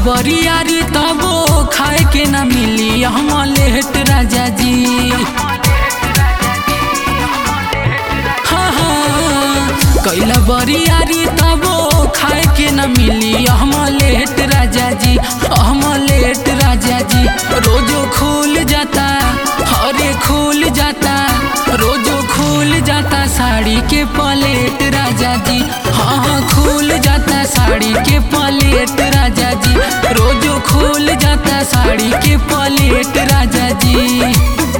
बरियारी तबो खाए के ना मिली हम लेट राजा जी हाँ हाँ कैला बरियारी तबो खाए के ना मिली हम लेट राजा जी हम लेट राजा जी रोजो खुल जाता हरे खुल जाता रोजो खुल जाता साड़ी के पलेट राजा जी हाँ हाँ खुल जाता साड़ी के पलेट राजा जी रोजो खुल जाता साड़ी के पलेट राजा जी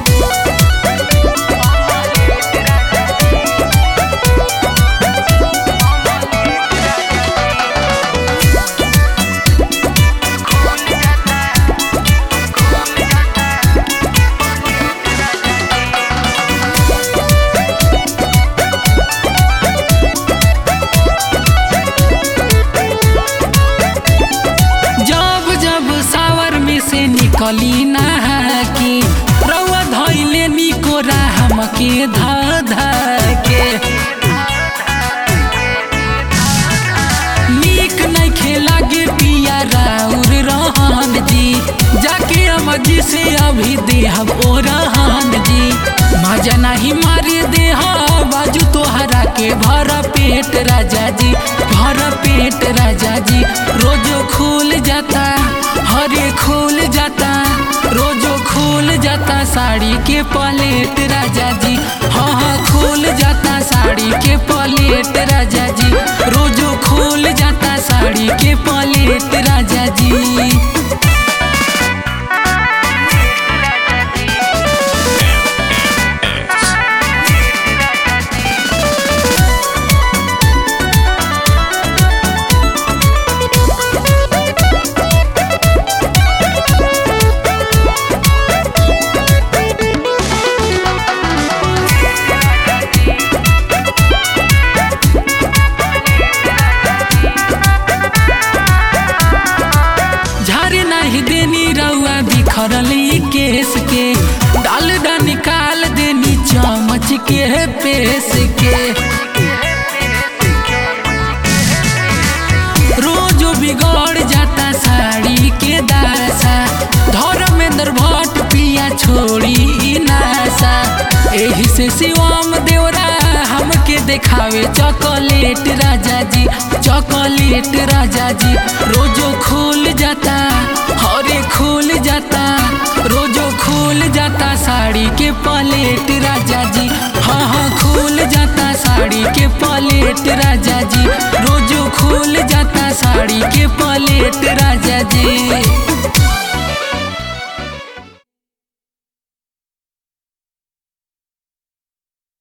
जब जब सावर में से निकली ना की रउआ धैले निको राम के धा धा के नीक नहीं खेला गे पिया राउर रहन जी जाके अमजी से अभी देहब ओ रहन जी मजा नहीं मारे देह बाजू तोहरा के भर पेट राजा जी भर पेट राजा जी रोजो खुल जाता हरे खुल जाता रोजो खुल जाता साड़ी के पलेट राजा जी हाँ हाँ खुल जाता साड़ी के पलेट राजा जी रोजो खुल जाता साड़ी के पलेट राजा जी झारे नहीं देनी रउआ बिखरल ई केस के डाल डा निकाल देनी चमच के पेस के रोज बिगड़ जाता साड़ी के दासा धर्मेंद्र भट्ट पिया छोड़ी ई नासा एही से शिवम देवरा हमके देखावे चॉकलेट राजा जी चॉकलेट राजा जी रोजो खुल जाता हरे खुल जाता रोजो खुल जाता साड़ी के पलेट राजा जी हाँ हाँ खुल जाता साड़ी के पलेट राजा जी रोजो खुल जाता साड़ी के पलेट राजा जी